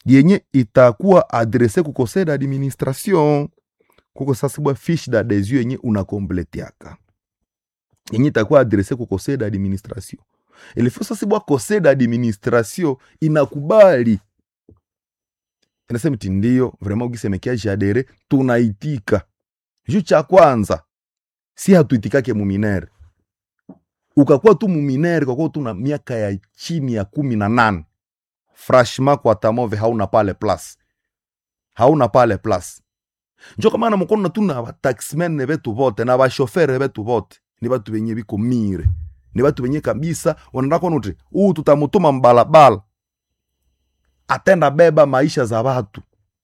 yenye itakuwa adrese ku conseil d'administration kuko sasa bwa fiche d'adhesion yenye unakompletiaka yenye itakuwa adrese ku conseil d'administration ilifo sasa bwa conseil d'administration inakubali inasema ti ndio vraiment ukisemekea jadere tunaitika juu cha kwanza si hatuitikake muminere ukakuwa tu muminere kwakuwa tu na miaka ya chini ya kumi na nane franchement kwa tamove hauna pale plus hauna pale plus njo kamana mukono tu na bataximene betu bote na bashofere betu bote ni batu benye biko mire ni batu benye kabisa wanaenda kuona uti huu tutamutuma mbalabala atenda beba maisha za watu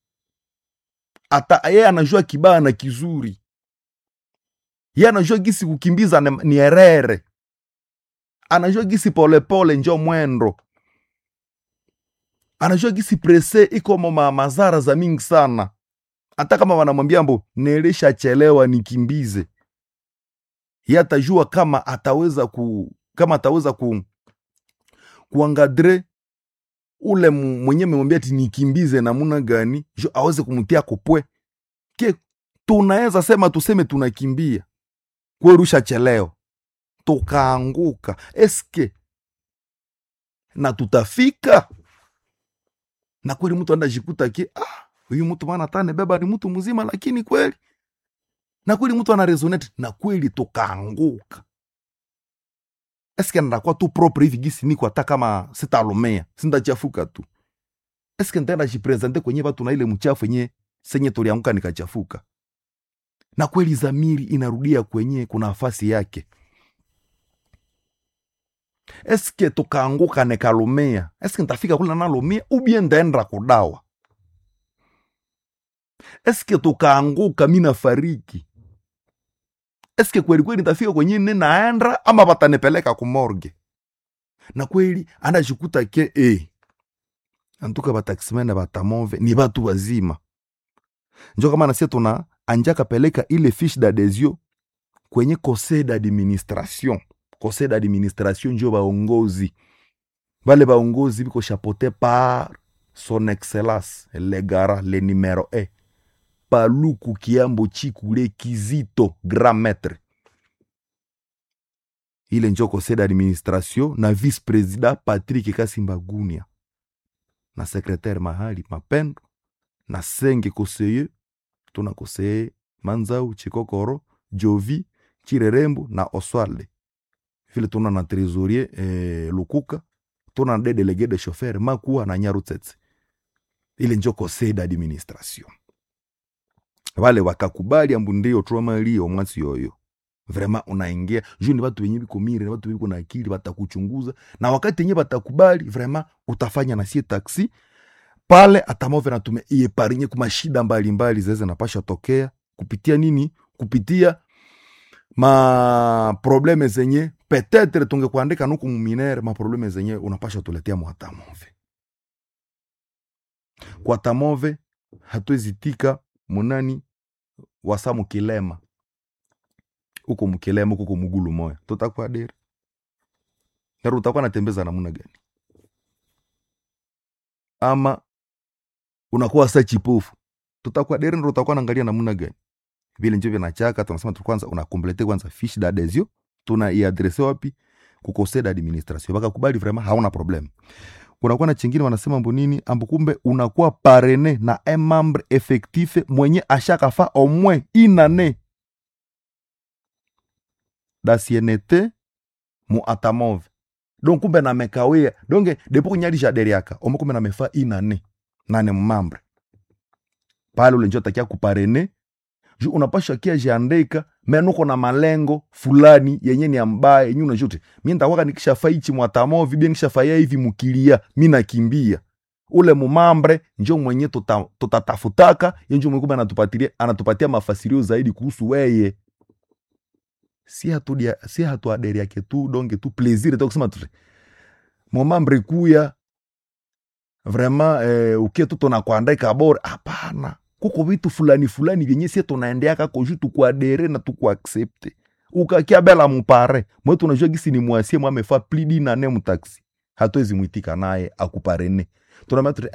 ata yeye anajua kibaya na kizuri ye anajua gisi kukimbiza ni, ni erere anajua gisi polepole njo mwendo anajua gisi prese iko ma mazara za mingi sana hata kama wanamwambia mbo nilishachelewa nikimbize ye atajua kama ataweza ku kama ataweza ku kuangadre ule mwenye memwambia ati nikimbize namuna gani jo aweze kumtia kopwe ke tunaweza sema tuseme tunakimbia kwerusha cheleo tukaanguka eske na tutafika na kweli mtu andajikuta ki ah, huyu mtu maana tane beba ni mtu mzima lakini kweli na kweli mtu ana resonate na kweli tukaanguka eske ndakuwa tu propre hivi gisi niko hata kama sitalomea sindachafuka tu eske ntaenda jipresente kwenye watu na ile mchafu yenye senye tulianguka nikachafuka na kweli zamiri inarudia kwenye kuna nafasi yake eske tukaanguka nikalumia eske ntafika kule nalumia ubie ndaenda kudawa eske tukaanguka mi nafariki eske kweli kweli nitafika kwenye ne naenda ama watanipeleka kumorge na kweli anajikuta ke e antuka bataximene batamove ni batu wazima njo kama nasie tuna anjaka peleka ile fiche d'adhesion kwenye conseil d'administration conseil d'administration njo baongozi bale baongozi biko chapote par son excellence le gara le numero e paluku kiambo chikule kizito grand maître ile njo conseil d'administration na vice président patrick kasimbagunia na secrétaire mahali mapendo na senge conseiller tuna conseiller manzau chikokoro jovi chirerembo na oswalde vile tuna na trésorier eh, lukuka tuna de délégué de chauffeur makuwa na nyarutsetse ile njo conseil d'administration vale wakakubali ambu ndio twamalio mwasi yoyo vrema unaingia juu ni watu wenye biko mire ni watu biko na akili watakuchunguza na wakati yenye watakubali vrema utafanya na sie taksi pale atamove natume ieparinye kuma shida mbalimbali zeze napasha tokea kupitia nini kupitia maprobleme zenye petetre tungekuandika nuku muminere maprobleme zenye unapasha tuletea mwatamove kwa tamove hatuezitika munani wasa mukilema uko mukilema uko mugulu moya tutakuwa deri naro utakuwa natembeza namuna gani ama unakuwa sa chipofu tutakuwa deri naro utakuwa naangalia namuna gani vile njo vinachaka tunasema tu kwanza unakomplete kwanza fiche d'adhesion tuna iadrese wapi ku conseil d'administration bakakubali vraiment hauna problème kunakuwa na chingine wanasema mbo nini ambo kumbe unakuwa parene na un membre effectif mwenye ashakafa au moins une année d'ancienneté mu atamove donc kumbe namekawia donc depo kunyalisha deriaka omo kumbe namefa une année nane mmambre pale ule njo takia kuparene ju unapasha kia jiandika menuko na malengo fulani yenye ni ambaye yenye unajua uti mi ntakwaka nikishafa ichi mwatamovi bie nikishafaya hivi mukilia mi nakimbia ule mumambre njo mwenye tuta- tutatafutaka yenjo mwenye kumbe anatupatia, anatupatia mafasirio zaidi kuhusu weye si hatudia si hatuaderi yake tu donge tu plaisir tu kusema tu mumambre kuya vraiment eh, ukie tu tunakuandaika bora hapana kuko vitu fulani fulani vyenye sie tunaendeaka koju tukuadere na tukuaksepte ukakia bela mupare mwe tunajua gisi ni mwasie mwamefa plidi nane mutaksi hatuwezi mwitika naye akuparene tunamea